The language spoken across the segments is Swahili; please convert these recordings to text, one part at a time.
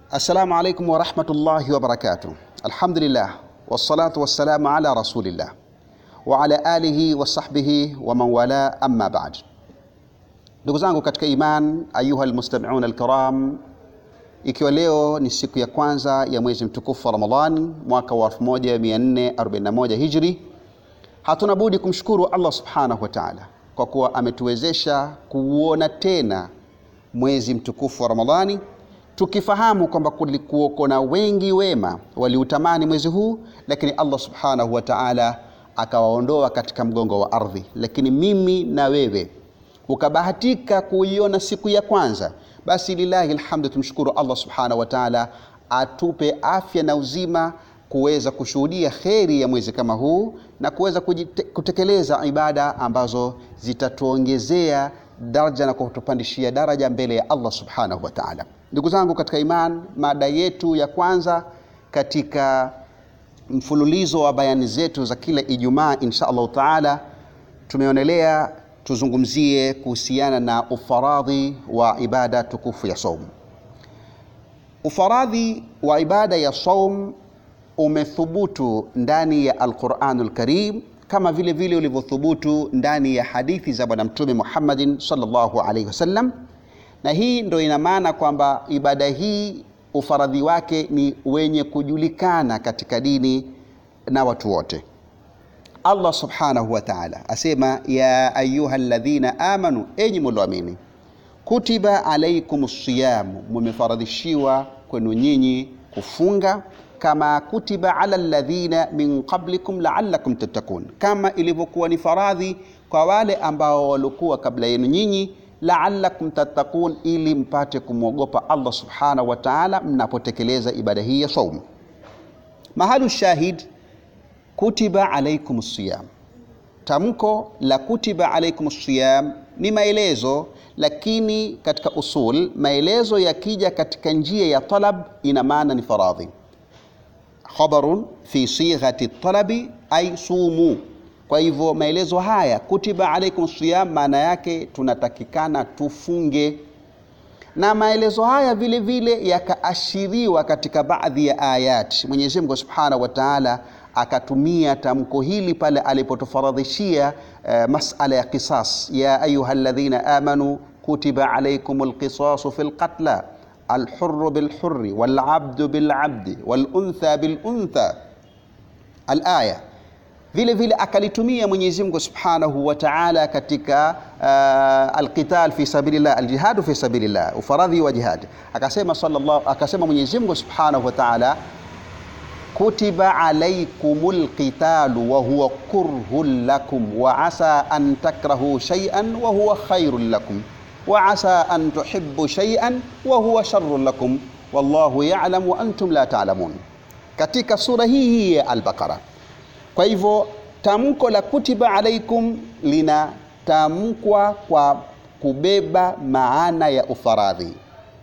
Assalamu alaikum warahmatullahi wabarakatuh. Alhamdulillah wassalatu wassalamu ala rasulillah wa ala alihi wa sahbihi wa man wala, amma ba'd. Ndugu zangu katika iman, ayuha almustami'un alkiram, ikiwa leo ni siku ya kwanza ya mwezi mtukufu wa Ramadhan mwaka wa 1441 Hijri, hatuna budi kumshukuru Allah subhanahu wa ta'ala kwa kuwa ametuwezesha kuuona tena mwezi mtukufu wa Ramadhani tukifahamu kwamba kulikuwako na wengi wema waliutamani mwezi huu, lakini Allah subhanahu wa ta'ala akawaondoa katika mgongo wa ardhi. Lakini mimi na wewe ukabahatika kuiona siku ya kwanza, basi lillahi alhamdu, tumshukuru Allah subhanahu wa ta'ala atupe afya na uzima kuweza kushuhudia kheri ya mwezi kama huu na kuweza kutekeleza ibada ambazo zitatuongezea daraja na kutupandishia daraja mbele ya Allah subhanahu wa ta'ala. Ndugu zangu katika iman, mada yetu ya kwanza katika mfululizo wa bayani zetu za kila Ijumaa insha Allahu taala, tumeonelea tuzungumzie kuhusiana na ufaradhi wa ibada tukufu ya saum. Ufaradhi wa ibada ya saum umethubutu ndani ya Alquranul Karim kama vile vile ulivyothubutu ndani ya hadithi za Bwana Mtume Muhammadin sallallahu alaihi wasallam, na hii ndo ina maana kwamba ibada hii ufaradhi wake ni wenye kujulikana katika dini na watu wote. Allah subhanahu wa ta'ala asema, ya ayuha alladhina amanu, enyi mulioamini, kutiba alaikum siyamu, mumefaradhishiwa kwenu nyinyi kufunga kama kutiba ala alladhina min qablikum la'allakum tattaqun, kama ilivyokuwa ni faradhi kwa wale ambao walikuwa kabla yenu nyinyi, la'allakum tattaqun, ili mpate kumwogopa Allah subhanahu wa ta'ala mnapotekeleza ibada hii ya saum. Mahalu shahid kutiba alaikum siyam, tamko la kutiba alaikum siyam ni maelezo, lakini katika usul maelezo yakija katika njia ya talab ina maana ni faradhi khabarun fi sighati talabi ay sumu. Kwa hivyo maelezo haya kutiba alaikum siyam, maana yake tunatakikana tufunge, na maelezo haya vile vile yakaashiriwa katika baadhi ya ayat. Mwenyezi Mungu Subhanahu wa Ta'ala akatumia tamko hili pale alipotufaradhishia uh, masala ya qisas, ya ayuha alladhina amanu kutiba alaikumul qisasu fil qatla alhurru bilhurri walabdu bilabdi waluntha biluntha alaya. Vile vile akalitumia Mwenyezi Mungu Subhanahu wa Ta'ala katika uh, alqital fi sabilillah aljihadu fi sabilillah, ufaradhi wa jihad. Akasema sallallahu, akasema Mwenyezi Mungu Subhanahu wa Ta'ala kutiba alaykumul qitalu wa huwa kurhun lakum wa asa an takrahu shay'an wa huwa khairun lakum wa asa an tuhibbu shay'an wa huwa sharrun lakum wallahu ya'lam wa antum la ta'lamun, katika sura hii hii ya Al-Baqara. Kwa hivyo tamko la kutiba alaikum linatamkwa kwa kubeba maana ya ufaradhi,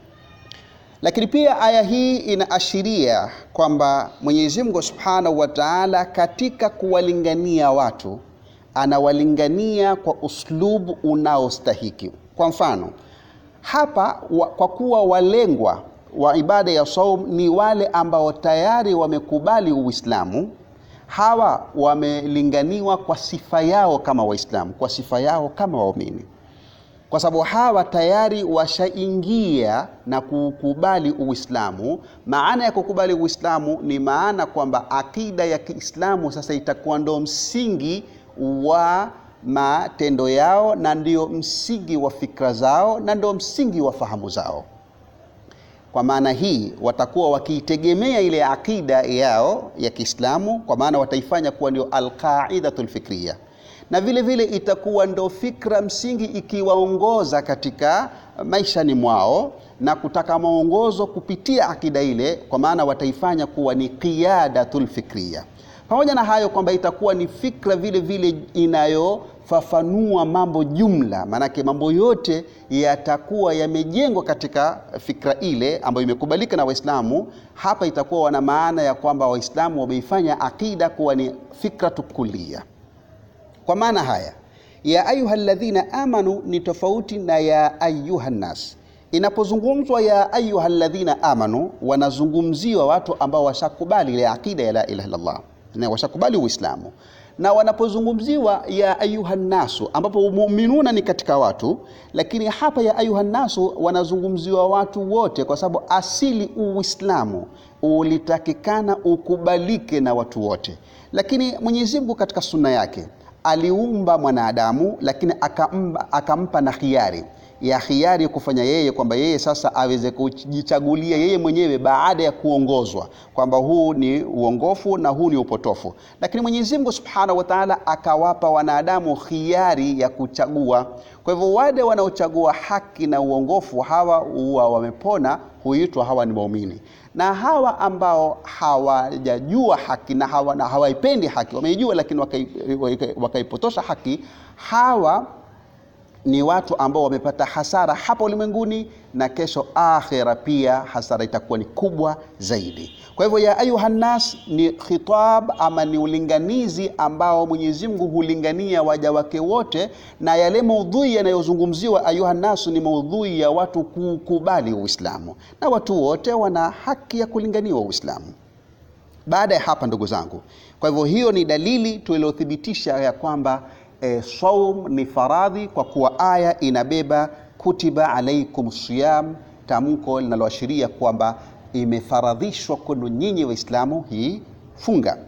lakini pia aya hii inaashiria kwamba Mwenyezi Mungu Subhanahu wa Ta'ala katika kuwalingania watu anawalingania kwa uslubu unaostahiki. Kwa mfano hapa wa, kwa kuwa walengwa wa ibada ya saum ni wale ambao tayari wamekubali Uislamu, hawa wamelinganiwa kwa sifa yao kama Waislamu, kwa sifa yao kama waumini, kwa sababu hawa tayari washaingia na kukubali Uislamu. Maana ya kukubali Uislamu ni maana kwamba akida ya Kiislamu sasa itakuwa ndo msingi wa matendo yao na ndio msingi wa fikra zao na ndio msingi wa fahamu zao. Kwa maana hii watakuwa wakiitegemea ile akida yao ya Kiislamu, kwa maana wataifanya kuwa ndio alqaidatul fikriya, na vile vile itakuwa ndo fikra msingi ikiwaongoza katika maishani mwao na kutaka maongozo kupitia akida ile, kwa maana wataifanya kuwa ni qiyadatul fikriya. Pamoja na hayo kwamba itakuwa ni fikra vile vile inayofafanua mambo jumla, maanake mambo yote yatakuwa yamejengwa katika fikra ile ambayo imekubalika na Waislamu. Hapa itakuwa wana maana ya kwamba Waislamu wameifanya akida kuwa ni fikratu kulliya. Kwa maana haya ya ayuha alladhina amanu ni tofauti na ya ayuha nnas. Inapozungumzwa ya ayuha alladhina amanu, wanazungumziwa watu ambao washakubali ile akida ya la ilaha illallah na washakubali Uislamu, na wanapozungumziwa ya ayuha nnasu, ambapo muminuna ni katika watu, lakini hapa ya ayuha nnasu wanazungumziwa watu wote, kwa sababu asili Uislamu ulitakikana ukubalike na watu wote, lakini Mwenyezi Mungu katika sunna yake aliumba mwanadamu, lakini akampa, akampa na khiari ya khiari kufanya yeye kwamba yeye sasa aweze kujichagulia yeye mwenyewe baada ya kuongozwa kwamba huu ni uongofu na huu ni upotofu. Lakini Mwenyezi Mungu Subhanahu wa Ta'ala akawapa wanadamu khiari ya kuchagua. Kwa hivyo wale wanaochagua haki na uongofu hawa huwa wamepona, huitwa hawa ni waumini, na hawa ambao hawajajua haki na hawa, na hawaipendi haki, wameijua lakini wakaipotosha waka haki hawa ni watu ambao wamepata hasara hapa ulimwenguni na kesho akhera pia hasara itakuwa ni kubwa zaidi. Kwa hivyo ya ayuha nnas ni khitab ama ni ulinganizi ambao Mwenyezi Mungu hulingania waja wake wote, na yale maudhui yanayozungumziwa ayuha nnas ni maudhui ya watu kukubali Uislamu, na watu wote wana haki ya kulinganiwa Uislamu. Baada ya hapa, ndugu zangu, kwa hivyo hiyo ni dalili tuliothibitisha ya kwamba E, saum ni faradhi kwa kuwa aya inabeba kutiba alaikum siyam, tamko linaloashiria kwamba imefaradhishwa kwenu nyinyi Waislamu hii funga.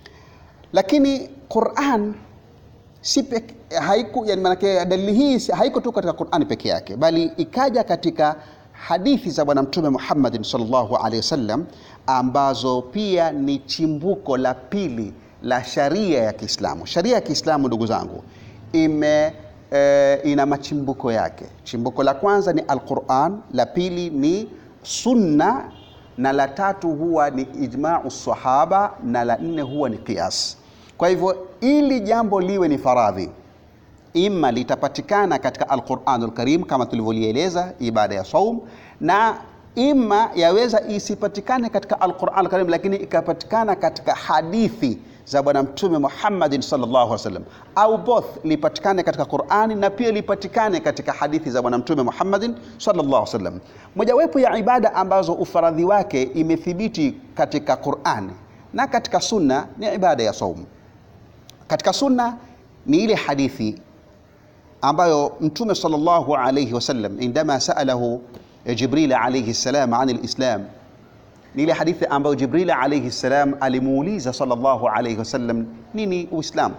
Lakini Quran si peke, haiku, yani manake dalili hii haiko tu katika Qurani peke yake, bali ikaja katika hadithi za Bwana Mtume Muhammadin sallallahu alaihi wasallam ambazo pia ni chimbuko la pili la sharia ya Kiislamu. Sharia ya Kiislamu ndugu zangu, ime e, ina machimbuko yake. Chimbuko la kwanza ni Alquran, la pili ni sunna, na la tatu huwa ni ijmau sahaba, na la nne huwa ni qiyas. Kwa hivyo ili jambo liwe ni faradhi, ima litapatikana katika Alquranul Karim kama tulivyolieleza ibada ya saum, na ima yaweza isipatikane katika Alquran Alkarim, lakini ikapatikana katika hadithi za Bwana Mtume Muhammadin sallallahu alaihi wasallam, au both lipatikane katika Qurani na pia lipatikane katika hadithi za Bwana Mtume Muhammadin sallallahu alaihi wasallam. Mojawapo ya ibada ambazo ufaradhi wake imethibiti katika Qurani na katika sunna ni ibada ya saum. Katika sunna ni ile hadithi ambayo Mtume sallallahu alaihi wasallam indama saalahu Jibril alayhi salam an alislam, ni ile hadithi ambayo Jibril alayhi salam alimuuliza sallallahu alayhi wasallam nini Uislamu.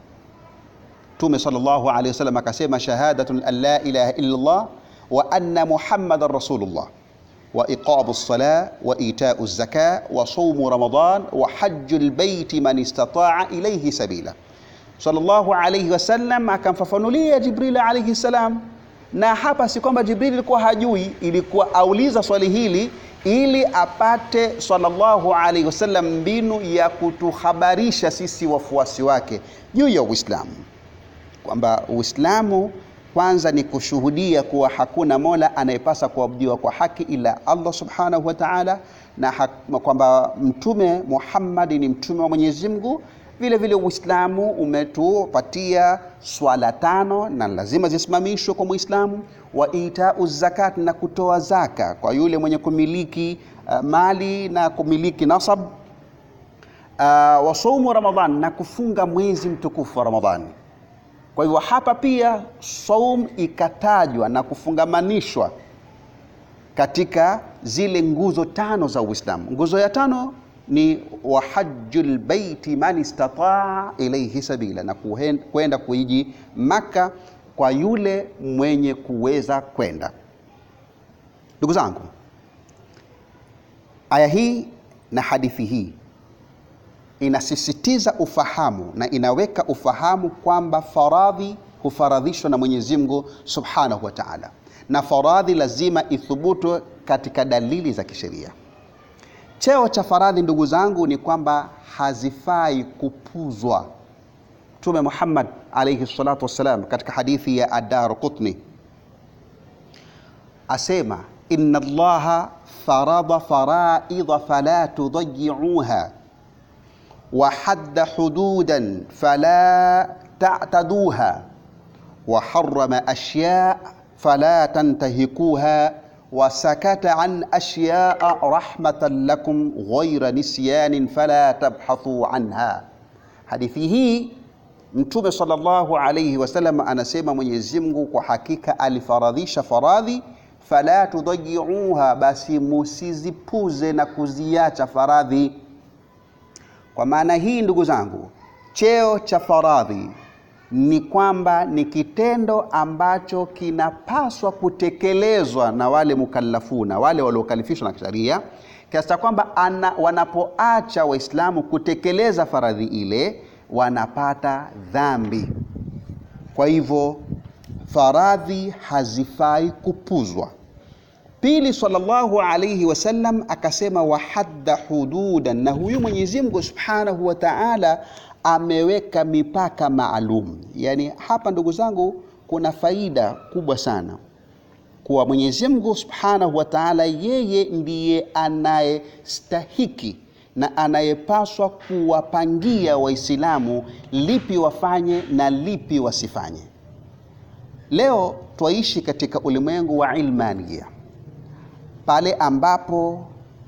Mtume sallallahu alayhi wasallam akasema shahadatun an la ilaha illa Allah wa anna Muhammadan rasulullah wa iqamu as-salah wa itau az-zakah wa sawmu ramadan wa hajjul baiti man istata'a ilayhi sabila. Sallallahu alayhi wasallam akamfafanulia Jibril alayhi salam na hapa si kwamba Jibril ilikuwa hajui, ilikuwa auliza swali hili ili apate sallallahu alaihi wasallam mbinu ya kutuhabarisha sisi wafuasi wake juu ya Uislamu, kwamba Uislamu kwanza ni kushuhudia kuwa hakuna mola anayepasa kuabudiwa kwa haki ila Allah subhanahu wa ta'ala, na kwamba Mtume Muhammad ni mtume wa Mwenyezi Mungu. Vile vile Uislamu umetupatia swala tano na lazima zisimamishwe kwa Muislamu, wa itau zakat, na kutoa zaka kwa yule mwenye kumiliki uh, mali na kumiliki nasab, uh, wa saumu Ramadhan, na kufunga mwezi mtukufu wa Ramadhani. Kwa hivyo hapa pia saum ikatajwa na kufungamanishwa katika zile nguzo tano za Uislamu. Nguzo ya tano ni wa hajjul baiti man istataa ilayhi sabila, na kwenda kuiji Maka kwa yule mwenye kuweza kwenda. Ndugu zangu, aya hii na hadithi hii inasisitiza ufahamu na inaweka ufahamu kwamba faradhi hufaradhishwa na Mwenyezi Mungu Subhanahu wa Ta'ala, na faradhi lazima ithubutu katika dalili za kisheria. Cheo cha faradhi ndugu zangu ni kwamba hazifai kupuzwa. Mtume Muhammad alayhi salatu wassalam katika hadithi ya Ad-Darqutni asema inna Allaha farada faraidha fala tudayiuha wa hadda hududan fala ta'taduha wa harrama ashya fala tantahikuha wasakata an ashyaa rahmatan lakum ghaira nisyanin fala tabhathu anha. Hadithi hii Mtume sallallahu alayhi wasallam anasema Mwenyezi Mungu kwa hakika alifaradhisha faradhi, fala tudayiuha, basi musizipuze na kuziacha faradhi. Kwa maana hii, ndugu zangu, cheo cha faradhi ni kwamba ni kitendo ambacho kinapaswa kutekelezwa na wale mukallafuna, wale waliokalifishwa na kisheria, kiasi cha kwamba wanapoacha Waislamu kutekeleza faradhi ile wanapata dhambi. Kwa hivyo faradhi hazifai kupuzwa. Pili, sallallahu alayhi wasallam akasema, wahadda hududan, na huyu Mwenyezi Mungu subhanahu wa ta'ala ameweka mipaka maalum. Yani hapa ndugu zangu, kuna faida kubwa sana kuwa Mwenyezi Mungu subhanahu wa ta'ala, yeye ndiye anayestahiki na anayepaswa kuwapangia Waislamu lipi wafanye na lipi wasifanye. Leo twaishi katika ulimwengu wa ilmania, pale ambapo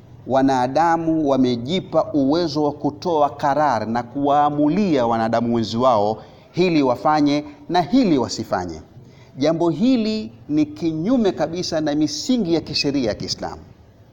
wanadamu wamejipa uwezo wa kutoa karar na kuwaamulia wanadamu wenzi wao hili wafanye na hili wasifanye. Jambo hili ni kinyume kabisa na misingi ya kisheria ya Kiislamu.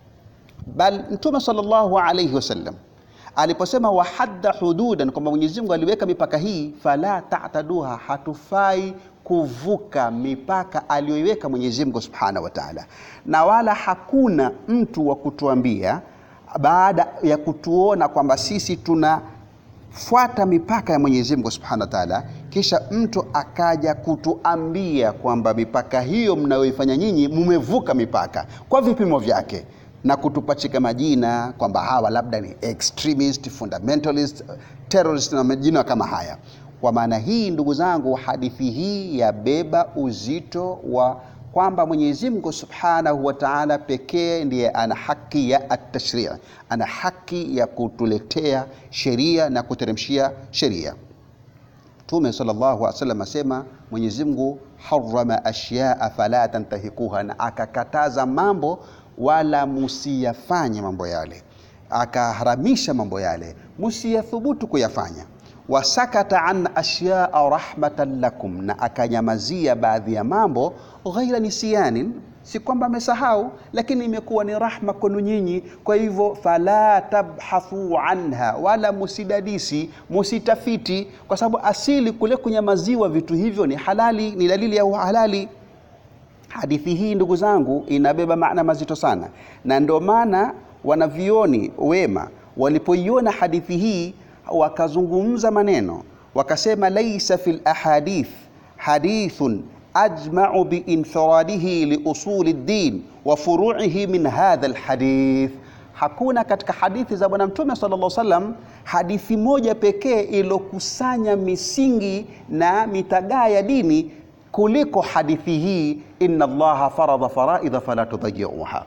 Bal Mtume sallallahu alayhi wasallam aliposema wahadda hududan, kwamba Mwenyezi Mungu aliweka mipaka hii, fala ta'taduha, hatufai kuvuka mipaka aliyoiweka Mwenyezi Mungu Subhanahu wa Ta'ala, na wala hakuna mtu wa kutuambia baada ya kutuona kwamba sisi tunafuata mipaka ya Mwenyezi Mungu Subhanahu wa Ta'ala, kisha mtu akaja kutuambia kwamba mipaka hiyo mnayoifanya nyinyi mumevuka mipaka kwa vipimo vyake na kutupachika majina kwamba hawa labda ni extremist, fundamentalist, terrorist na majina kama haya. Kwa maana hii, ndugu zangu, hadithi hii yabeba uzito wa kwamba Mwenyezi Mungu Subhanahu wa Ta'ala pekee ndiye ana haki ya at-tashri', ana haki ya kutuletea sheria na kuteremshia sheria. Mtume sallallahu alaihi wasallam asema Mwenyezi Mungu harrama ashyaa fala tantahikuha, na akakataza mambo wala musiyafanye mambo yale, akaharamisha mambo yale musiyathubutu kuyafanya. Wasakata an ashyaa rahmatan lakum, na akanyamazia baadhi ya mambo ghaira nisyanin, si kwamba amesahau, lakini imekuwa ni rahma kwenu nyinyi. Kwa hivyo fala tabhathu anha, wala musidadisi, musitafiti, kwa sababu asili kule kunyamaziwa vitu hivyo ni halali, ni dalili ya uhalali. Hadithi hii ndugu zangu inabeba maana mazito sana, na ndio maana wanavioni wema walipoiona hadithi hii wakazungumza maneno wakasema, laisa fil ahadith hadithun ajma'u biinfiradihi liusuli ddin wa furu'ihi min hadha alhadith, hakuna katika hadithi za Bwana Mtume sallallahu alaihi wasallam hadithi moja pekee iliyokusanya misingi na mitagaa ya dini kuliko hadithi hii, inna Allaha faradha faraidha fala tudayiuha.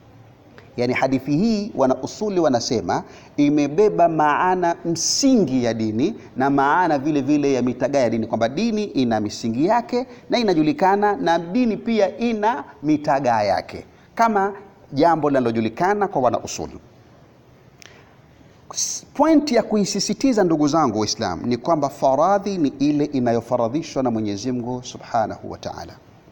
Yani hadithi hii wana usuli wanasema imebeba maana msingi ya dini na maana vile vile ya mitagaa ya dini, kwamba dini ina misingi yake na inajulikana, na dini pia ina mitagaa yake, kama jambo linalojulikana kwa wana usuli. Pointi ya kuisisitiza ndugu zangu Waislamu ni kwamba faradhi ni ile inayofaradhishwa na Mwenyezi Mungu Subhanahu wa Ta'ala,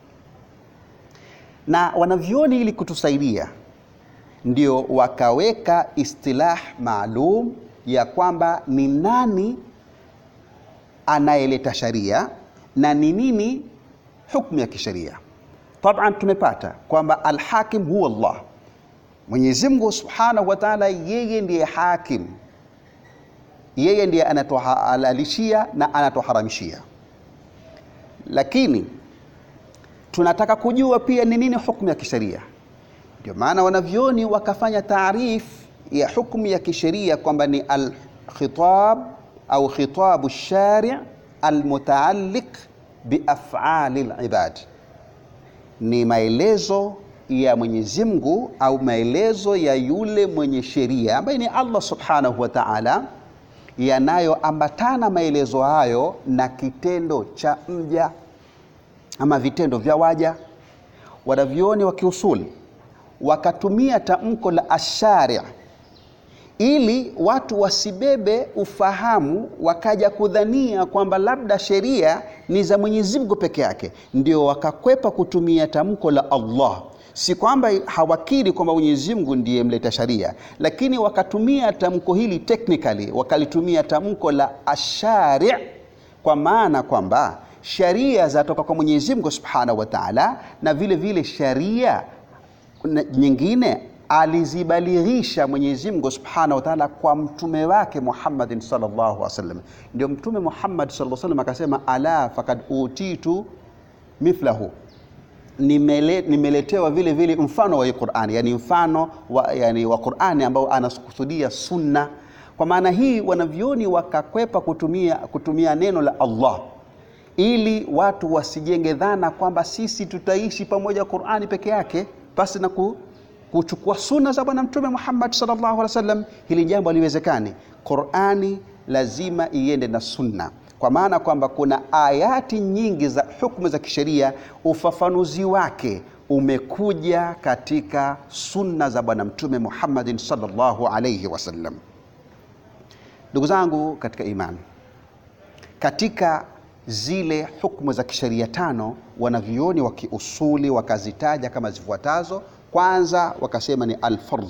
na wanavyoni ili kutusaidia ndio wakaweka istilah maalum ya kwamba ni nani anayeleta sharia na ni nini hukumu ya kisheria. Taban, tumepata kwamba alhakim huwa Allah, Mwenyezi Mungu Subhanahu wa Ta'ala, yeye ndiye hakim, yeye ndiye anatuhalalishia na anatuharamishia, lakini tunataka kujua pia ni nini hukumu ya kisheria. Ndio maana wanavyoni wakafanya taarif ya hukumu ya kisheria kwamba ni alkhitab au khitabu shari' almutaalliq biaf'ali alibad, ni maelezo ya Mwenyezi Mungu au maelezo ya yule mwenye sheria ambaye ni Allah Subhanahu wa Ta'ala, yanayoambatana maelezo hayo na kitendo cha mja ama vitendo vya waja. Wanavyoni wa kiusuli wakatumia tamko la ashari ili watu wasibebe ufahamu wakaja kudhania kwamba labda sheria ni za Mwenyezi Mungu peke yake, ndio wakakwepa kutumia tamko la Allah. Si kwamba hawakiri kwamba Mwenyezi Mungu ndiye mleta sharia, lakini wakatumia tamko hili technically, wakalitumia tamko la ashari, kwa maana kwamba sharia zatoka kwa Mwenyezi Mungu Subhanahu wa Ta'ala, na vile vile sharia nyingine alizibalighisha Mwenyezi Mungu Subhanahu wa Ta'ala kwa mtume wake Muhammadin sallallahu alaihi wasallam. Ndio mtume Muhammad sallallahu alaihi wasallam akasema, ala fakad utitu mithlahu, nimele, nimeletewa vile vile mfano wa hii Qur'ani, yani mfano wa, yani wa Qur'ani ambao anakusudia sunna. Kwa maana hii wanavyoni wakakwepa kutumia, kutumia neno la Allah ili watu wasijenge dhana kwamba sisi tutaishi pamoja Qur'ani peke yake pasi na ku, kuchukua sunna za bwana mtume Muhammad sallallahu alaihi wasallam. Hili jambo haliwezekani. Qur'ani lazima iende na sunna, kwa maana kwamba kuna ayati nyingi za hukumu za kisheria, ufafanuzi wake umekuja katika sunna za bwana mtume Muhammadin sallallahu alaihi wasallam. Ndugu zangu katika imani, katika zile hukumu za kisheria tano wanavyuoni wa kiusuli wakazitaja kama zifuatazo. Kwanza wakasema ni alfardh.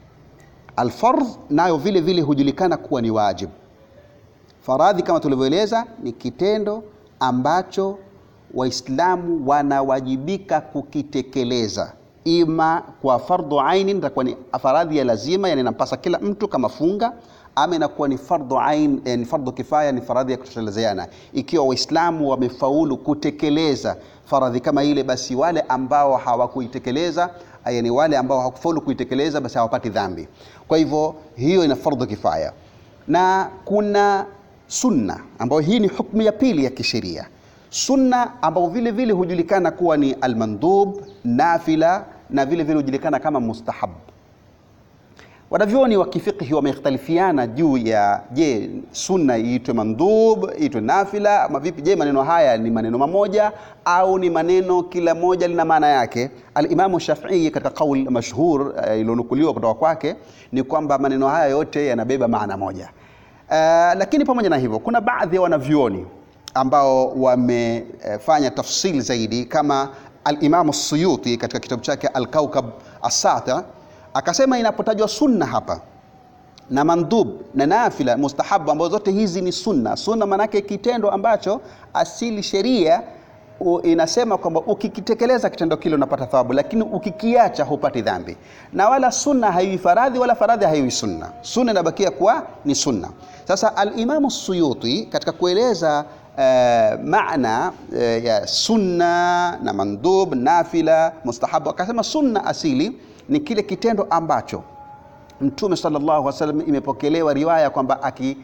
Alfardh nayo vile vile hujulikana kuwa ni wajibu. Faradhi kama tulivyoeleza ni kitendo ambacho Waislamu wanawajibika kukitekeleza, ima kwa fardhu aini, itakuwa ni faradhi ya lazima, yani inampasa kila mtu kama funga ama inakuwa ni fardhu ain, ni fardhu kifaya, ni faradhi ya kutoshelezana. Ikiwa Waislamu wamefaulu kutekeleza faradhi kama ile, basi wale ambao hawakuitekeleza, yani wale ambao hawakufaulu kuitekeleza, basi hawapati dhambi. Kwa hivyo hiyo ina fardhu kifaya, na kuna sunna ambayo hii ni hukumu ya pili ya kisheria, sunna ambao vile vile hujulikana kuwa ni almandhub, nafila na vile vile hujulikana kama mustahab. Wanavyuoni wa kifiqhi wamekhtalifiana juu ya je, sunna iitwe mandhub, iitwe nafila ama vipi? Je, maneno haya ni maneno mamoja au ni maneno kila moja lina maana yake? Alimamu Shafii katika qaul mashhur uh, iliyonukuliwa kutoka kwake ni kwamba maneno haya yote yanabeba maana moja. Uh, lakini pamoja na hivyo kuna baadhi ya wanavyuoni ambao wamefanya uh, tafsili zaidi kama Alimamu Suyuti katika kitabu chake Alkaukab Assati akasema inapotajwa sunna hapa na mandhub na nafila mustahabu, ambazo zote hizi ni sunna. Sunna maanake kitendo ambacho asili sheria inasema kwamba ukikitekeleza kitendo kile unapata thawabu, lakini ukikiacha hupati dhambi. Na wala sunna haiwi faradhi wala faradhi haiwi sunna, sunna inabakia kuwa ni sunna. Sasa Alimamu Suyuti katika kueleza uh, maana uh, ya sunna na mandhub, nafila, mustahabu akasema sunna asili ni kile kitendo ambacho Mtume sallallahu alaihi wasallam imepokelewa riwaya kwamba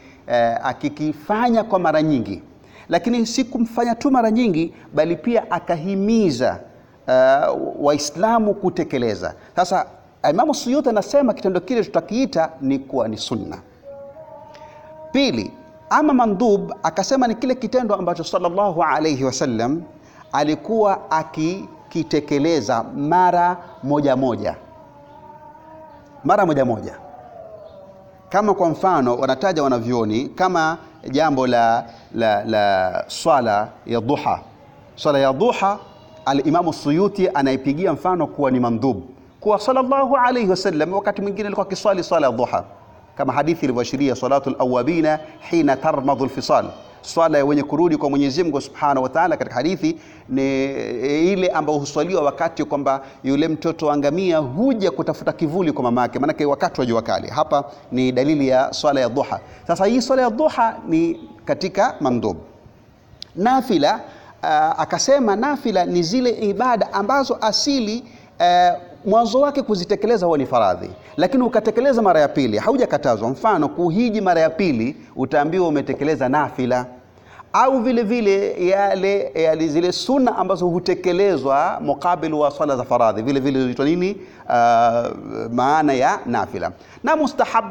akikifanya eh, kwa mara nyingi, lakini si kumfanya tu mara nyingi, bali pia akahimiza eh, Waislamu kutekeleza. Sasa Imamu Suyuti anasema kitendo kile tutakiita ni kuwa ni sunna. Pili, ama mandhub akasema ni kile kitendo ambacho sallallahu alaihi wasallam alikuwa akikitekeleza mara moja moja mara moja moja, kama kwa mfano wanataja wanavyoni kama jambo la, la, la swala ya duha. Swala ya duha Alimamu Suyuti anaipigia mfano kuwa ni mandhub, kuwa sallallahu alayhi wasallam wakati mwingine alikuwa akiswali swala ya duha, kama hadithi ilivyoashiria salatu alawabina hina tarmadhu alfisal swala ya wenye kurudi kwa Mwenyezi Mungu Subhanahu wa Ta'ala, katika hadithi ni ile ambayo huswaliwa wakati kwamba yule mtoto wa ngamia huja kutafuta kivuli kwa mamake, maanake wakati wa jua kali. Hapa ni dalili ya swala ya duha. Sasa hii swala ya duha ni katika mandhub. Nafila uh, akasema nafila ni zile ibada ambazo asili uh, mwanzo wake kuzitekeleza huwa ni faradhi, lakini ukatekeleza mara ya pili haujakatazwa. Mfano, kuhiji mara ya pili utaambiwa umetekeleza nafila, au vile vile yale, yale zile sunna ambazo hutekelezwa mukabil wa swala za faradhi, vile vile huitwa nini? Uh, maana ya nafila. Na mustahabun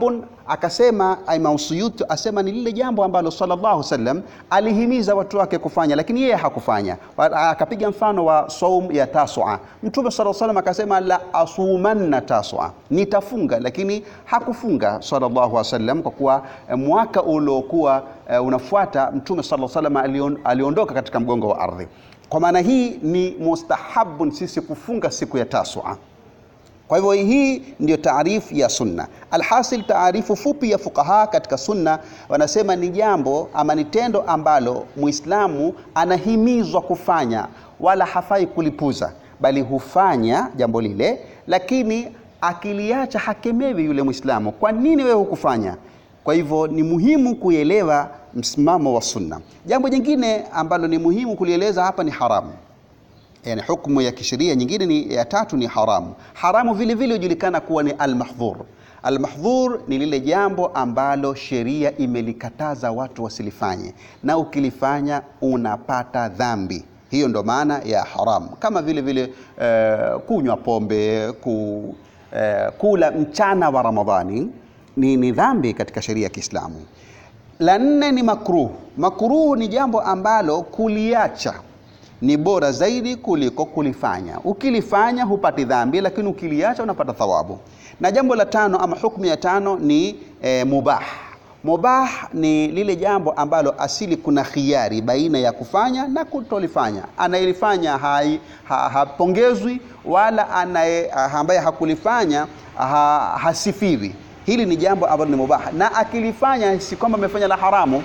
akasema Imam Suyuti asema ni lile jambo ambalo sallallahu alaihi wasallam alihimiza watu wake kufanya, lakini yeye hakufanya. Akapiga mfano wa saum ya tasua. Mtume sallallahu alaihi wasallam akasema la asumanna tasua, nitafunga, lakini hakufunga sallallahu alaihi wasallam, kwa kuwa mwaka uliokuwa uh, unafuata Mtume sallallahu alaihi wasallam aliondoka katika mgongo wa ardhi. Kwa maana hii ni mustahabun sisi kufunga siku ya tasua. Kwa hivyo hii ndio taarifu ya sunna. Alhasil, taarifu fupi ya fuqaha katika sunna wanasema ni jambo ama ni tendo ambalo Muislamu anahimizwa kufanya, wala hafai kulipuza, bali hufanya jambo lile, lakini akiliacha hakemewi yule Muislamu, kwa nini wewe hukufanya? Kwa hivyo ni muhimu kuelewa msimamo wa sunna. Jambo jingine ambalo ni muhimu kulieleza hapa ni haramu Yani, hukumu ya kisheria nyingine ni ya tatu ni haramu. Haramu vile vile hujulikana kuwa ni almahdhur. Almahdhur ni lile jambo ambalo sheria imelikataza watu wasilifanye, na ukilifanya unapata dhambi. Hiyo ndo maana ya haramu, kama vile vile uh, kunywa pombe, ku, uh, kula mchana wa Ramadhani ni, ni dhambi katika sheria ya Kiislamu. La nne ni makruh. Makruh ni jambo ambalo kuliacha ni bora zaidi kuliko kulifanya. Ukilifanya hupati dhambi, lakini ukiliacha unapata thawabu. Na jambo la tano ama hukumu ya tano ni e, mubah. Mubah ni lile jambo ambalo asili kuna khiari baina ya kufanya na kutolifanya. Anayelifanya hapongezwi ha, wala anaye ambaye hakulifanya ha, hasifiwi. Hili ni jambo ambalo ni mubah, na akilifanya si kwamba amefanya la haramu.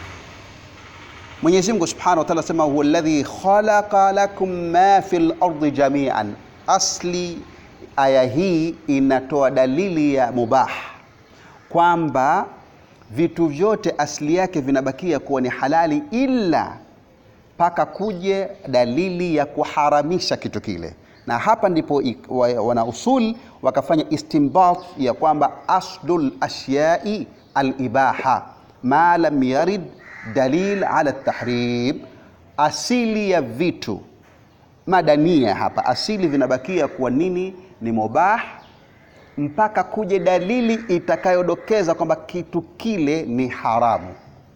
Mwenyezi Mungu Subhanahu wa Ta'ala sema huwa alladhi khalaqa lakum ma fil ardi jami'an. Asli aya hii inatoa dalili ya mubah kwamba vitu vyote asili yake vinabakia kuwa ni halali ila mpaka kuje dalili ya kuharamisha kitu kile, na hapa ndipo wana usul wakafanya istinbat ya kwamba aslul ashyai alibaha ma lam yarid dalil ala tahrim, asili ya vitu madania hapa, asili vinabakia kuwa nini? Ni mubah mpaka kuje dalili itakayodokeza kwamba kitu kile ni haramu.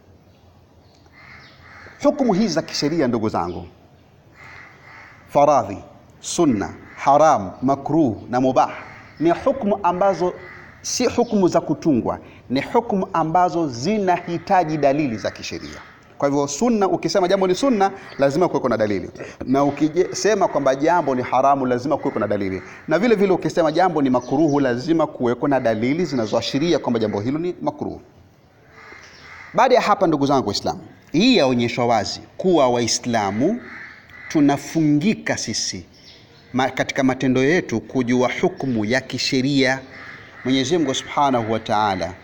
Hukumu hizi za kisheria, ndugu zangu, faradhi, sunna, haram, makruh na mubah ni hukumu ambazo si hukumu za kutungwa, ni hukumu ambazo zinahitaji dalili za kisheria. Kwa hivyo sunna, ukisema jambo ni sunna, lazima kuweko na dalili, na ukisema kwamba jambo ni haramu, lazima kuweko na dalili, na vile vile ukisema jambo ni makruhu, lazima kuweko na dalili zinazoashiria kwamba jambo hilo ni makruhu. Baada ya hapa, ndugu zangu Waislamu, hii yaonyeshwa wazi kuwa Waislamu tunafungika sisi ma, katika matendo yetu kujua hukumu ya kisheria. Mwenyezi Mungu Subhanahu wa Ta'ala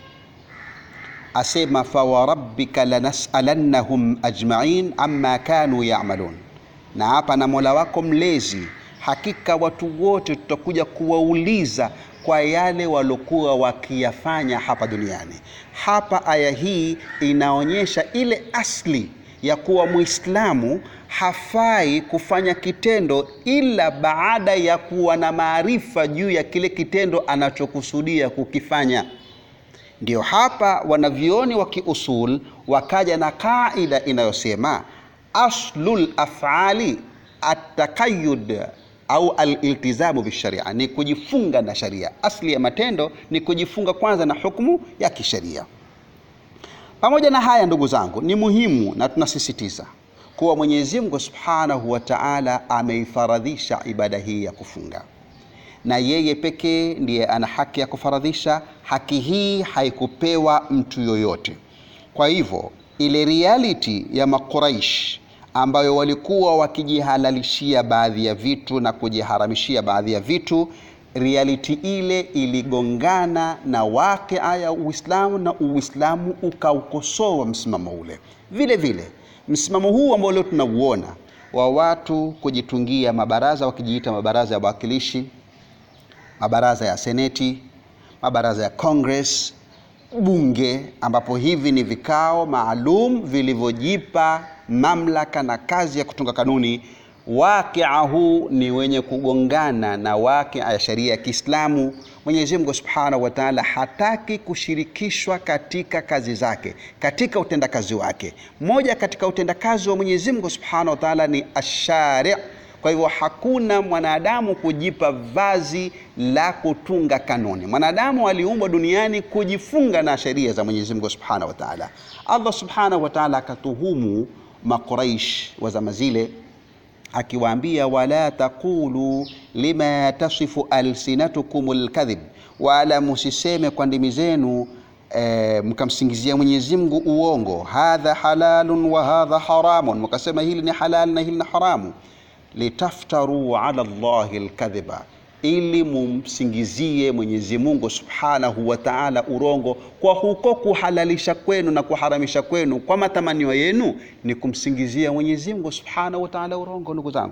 asema fawarabbika lanasalannahum ajma'in amma kanu ya'malun, na hapa na Mola wako mlezi, hakika watu wote tutakuja kuwauliza kwa yale waliokuwa wakiyafanya hapa duniani. Hapa aya hii inaonyesha ile asli ya kuwa Muislamu hafai kufanya kitendo ila baada ya kuwa na maarifa juu ya kile kitendo anachokusudia kukifanya. Ndio hapa wanavyoni wa kiusul wakaja na kaida inayosema aslul afali atakayud au aliltizamu bisharia, ni kujifunga na sharia. Asli ya matendo ni kujifunga kwanza na hukumu ya kisheria. Pamoja na haya, ndugu zangu, ni muhimu na tunasisitiza kuwa Mwenyezi Mungu Subhanahu wa Ta'ala ameifaradhisha ibada hii ya kufunga, na yeye pekee ndiye ana haki ya kufaradhisha. Haki hii haikupewa mtu yoyote. Kwa hivyo ile reality ya Makuraish ambayo walikuwa wakijihalalishia baadhi ya vitu na kujiharamishia baadhi ya vitu, reality ile iligongana na wakia ya Uislamu na Uislamu ukaukosoa msimamo ule. Vile vile msimamo huu ambao leo tunauona wa watu kujitungia mabaraza wakijiita mabaraza ya wawakilishi, mabaraza ya seneti, mabaraza ya Congress, bunge, ambapo hivi ni vikao maalum vilivyojipa mamlaka na kazi ya kutunga kanuni. wakia huu ni wenye kugongana na wakia ya sheria ya Kiislamu. Mwenyezi Mungu Subhanahu wa Ta'ala hataki kushirikishwa katika kazi zake, katika utendakazi wake. Moja katika utendakazi wa Mwenyezi Mungu Subhanahu wa Ta'ala ni ashari. Kwa hivyo hakuna mwanadamu kujipa vazi la kutunga kanuni. Mwanadamu aliumbwa duniani kujifunga na sheria za Mwenyezi Mungu Subhanahu wa Ta'ala. Allah Subhanahu wa Ta'ala akatuhumu Makuraish wa zama zile akiwaambia wala taqulu lima tasifu alsinatukum alkadhib, wala musiseme kwa ndimi zenu e, mkamsingizia Mwenyezi Mungu uongo. Hadha halalun wa hadha haramun, mkasema hili ni halal na hili ni haramu. Litaftaru ala Allahi alkadhiba, ili mumsingizie Mwenyezi Mungu Subhanahu wa Ta'ala urongo kwa huko kuhalalisha kwenu na kuharamisha kwenu kwa matamanio yenu ni kumsingizia Mwenyezi Mungu Subhanahu wa Ta'ala urongo. Ndugu zangu,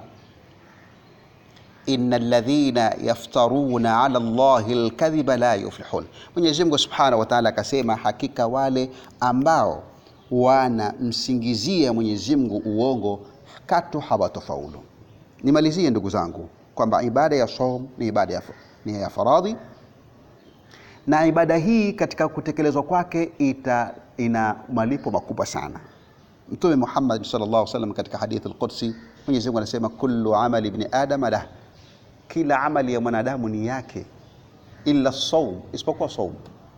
innal ladhina yaftaruna ala Allahi alkadhiba la yuflihun. Mwenyezi Mungu Subhanahu wa Ta'ala akasema, hakika wale ambao wanamsingizia Mwenyezi Mungu uongo katu hawatofaulu. Nimalizie ndugu zangu kwamba ibada ya saum ni ibada ya, ni ya faradhi na ibada hii katika kutekelezwa kwake ita, ina malipo makubwa sana. Mtume Muhammad sallallahu alaihi wasallam katika hadithi al-Qudsi, Mwenyezi Mungu anasema kullu amali ibn adam lah, kila amali ya mwanadamu ni yake, illa saum, isipokuwa saum.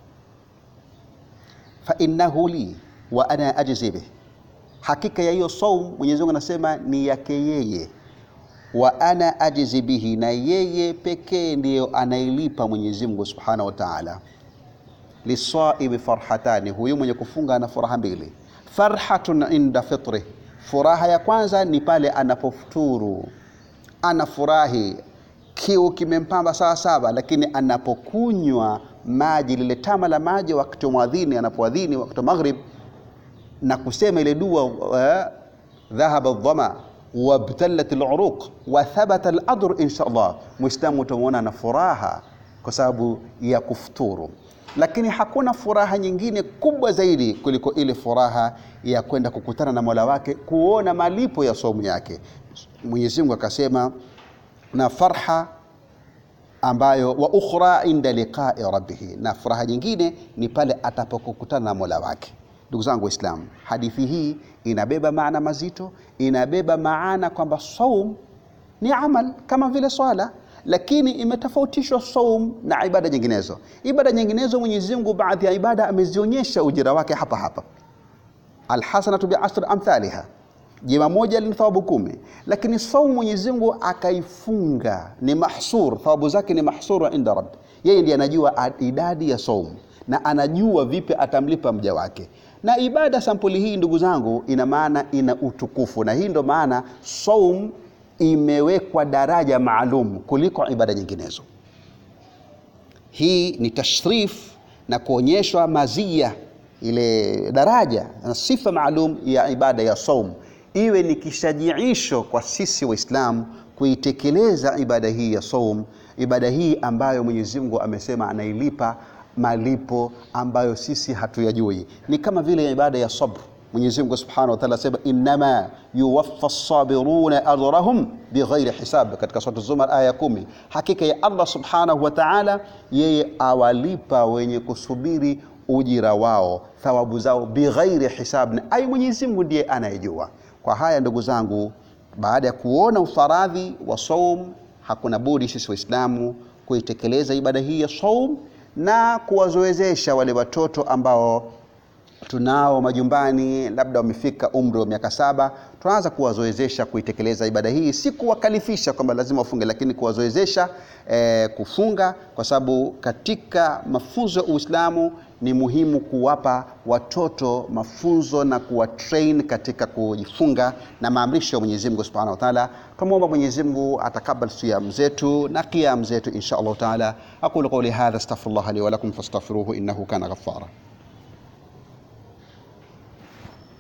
Fa innahu li wa ana ajzi bih, hakika ya hiyo saum Mwenyezi Mungu anasema ni yake yeye wa ana ajizi bihi, na yeye pekee ndiyo anailipa Mwenyezi Mungu Subhanahu wa Ta'ala. Lisaimi farhatani, huyu mwenye kufunga ana furaha mbili. Farhatun inda fitri, furaha ya kwanza ni pale anapofuturu, anafurahi, kiu kimempamba sawa sawa, lakini anapokunywa maji, lile tama la maji wakati wa mwadhini, anapoadhini wakati wa maghrib na kusema ile dua uh, dhahaba dhama wabtalat luruq wa thabata ladr insha Allah, Muislamu utamwona na furaha kwa sababu ya kufuturu. Lakini hakuna furaha nyingine kubwa zaidi kuliko ile furaha ya kwenda kukutana na Mola wake, kuona malipo ya somu yake. Mwenyezi Mungu akasema, na farha ambayo wa ukhra inda liqai rabbih, na furaha nyingine ni pale atapokutana na Mola wake. Ndugu zangu Waislamu, hadithi hii inabeba maana mazito, inabeba maana kwamba saum ni amal kama vile swala, lakini imetofautishwa saum na ibada nyinginezo. Ibada nyinginezo Mwenyezi Mungu baadhi ya ibada amezionyesha ujira wake hapa hapa, alhasanatu biashri amthaliha, jema moja lina thawabu kumi. Lakini saum Mwenyezi Mungu akaifunga, ni mahsur, thawabu zake ni mahsura inda rabbi. Yeye ndiye anajua idadi ya saum na anajua vipi atamlipa mja wake. Na ibada sampuli hii ndugu zangu, ina maana ina utukufu, na hii ndo maana saum imewekwa daraja maalum kuliko ibada nyinginezo. Hii ni tashrif na kuonyeshwa mazia, ile daraja na sifa maalum ya ibada ya saum, iwe ni kishajiisho kwa sisi Waislamu kuitekeleza ibada hii ya saum, ibada hii ambayo Mwenyezi Mungu amesema anailipa malipo ambayo sisi hatuyajui. Ni kama vile ibada ya sabr. Mwenyezi Mungu Subhanahu wa Ta'ala asema innama yuwaffa as-sabiruna ajrahum bighairi hisab, katika sura Zumar aya kumi. Hakika ya Allah Subhanahu wa Ta'ala, yeye awalipa wenye kusubiri ujira wao, thawabu zao bighairi hisab, na ai Mwenyezi Mungu ndiye anayejua. Kwa haya ndugu zangu, baada ya kuona ufaradhi wa saum, hakuna budi sisi Waislamu kuitekeleza ibada hii ya saum na kuwazoezesha wale watoto ambao tunao majumbani, labda wamefika umri wa miaka saba, tunaanza kuwazoezesha kuitekeleza ibada hii, si kuwakalifisha kwamba lazima wafunge, lakini kuwazoezesha eh, kufunga, kwa sababu katika mafunzo ya Uislamu ni muhimu kuwapa watoto mafunzo na kuwatrain katika kujifunga na maamrisho ya Mwenyezi Mungu Subhanahu wa Ta'ala. Tumwomba Mwenyezi Mungu atakabal siyam zetu na qiyam zetu insha Allah Ta'ala. Aqulu qawli hadha astaghfirullah li wa lakum fastaghfiruhu innahu kana ghaffara.